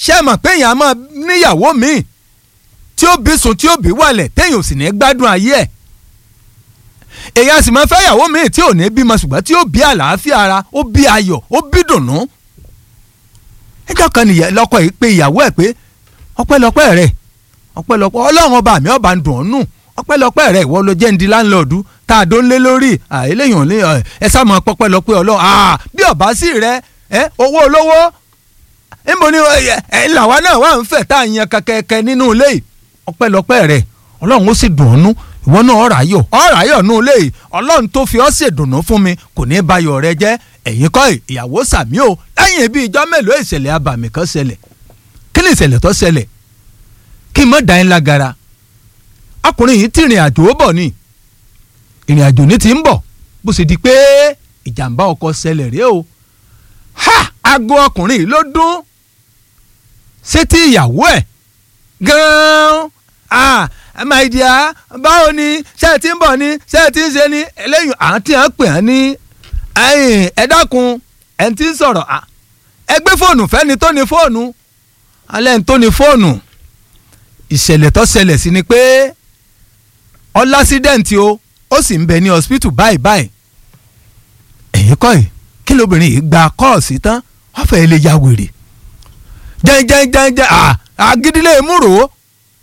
ṣé ẹ mọ̀ pé èèyàn á máa níyàwó míì tí ó bí sùn tí ó bí wàlẹ̀ téèyàn ò sì ní gbádùn ayé ẹ̀ èèyàn sì máa fẹ́ ìyàwó míì tí ò ní bímọ ṣùgbọ́n tí ó bí àlàáfíà ara ó bí ayọ̀ ó bí dùnnú ẹjọ́ kan nìyẹn lọ́kọ yìí pé ìyàwó ẹ̀ pé ọpẹ́lọpẹ́ rẹ̀ ọpẹ́lọpẹ́ ọlọ́run ọba mi ọba ń dùn ọ́ nù ọpẹ́lọpẹ́ rẹ̀ ìwọ ló jẹ́ ń di láńlọ́ọ̀dù tá a dó ń lé lórí eléyìí ò ní ẹ sá mọ pọpẹ́lọpẹ́ ọlọ́run bí ọba sì rẹ owó olówó níbo ni ẹ làwa náà wà ń fẹ̀ tá a yan kẹkẹkẹ nínú ilé yìí ọpẹ́lọpẹ́ rẹ̀ ọlọ́run ó sì dùn ọ́ nù ìwọ náà ọ̀rọ̀ ayọ̀ ọ̀rọ̀ ayọ̀ nù ilé yìí ọlọ́run tó fi ọ́ ṣèdùnnú fún mi kò ní í bayọ̀ rẹ jẹ́ ẹ̀yin kọ́ ìyàwó sàmí o lẹ́yìn bíi ijọ́ mélòó ìṣẹ̀lẹ̀ abàmì kan ṣẹlẹ̀ kí ni ìṣẹ̀lẹ̀ tó ṣẹlẹ̀ kí n mọ̀ dá yín lágara ọkùnrin yìí tí ìrìn àjò ó bọ̀ ni ìrìn àjò ní ti ń bọ̀ bó ṣe di pé ìjàmbá ọkọ̀ ṣẹlẹ̀ rèé o ha aago ọkùnrin yìí ló dún sétí ìyàwó ẹ̀ gan-an ah my dear báwo ni ṣé ẹ ti ń bọ̀ ni ṣé ẹ ti ń ṣe ni eléyìí àǹtí à ń pè á ní ẹ dákun ẹ ti ń sọ̀rọ̀ ẹ gbé fóònù fẹ́ni tó ní fóònù alẹ́ ń tó ní fóònù ìṣẹ̀lẹ̀ tó ṣẹlẹ̀ sí ni pé ọlásídẹ̀ǹtì o ó sì ń bẹ ní hospital báyìí báyìí ẹ̀yìn kọ́ ẹ̀ kí lóbìnrin yìí gba kọ́ọ̀sì tán wọ́n fẹ́ lè ya wèrè jẹ́njẹ́njẹ́njẹ́ àgídílé múrò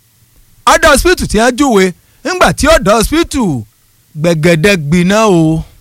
ọ̀dọ̀ hospital tí wọ́n júwe ńgbà tí ọ̀dọ̀ hospital gbẹ̀gẹ̀dẹ̀ gbiná o.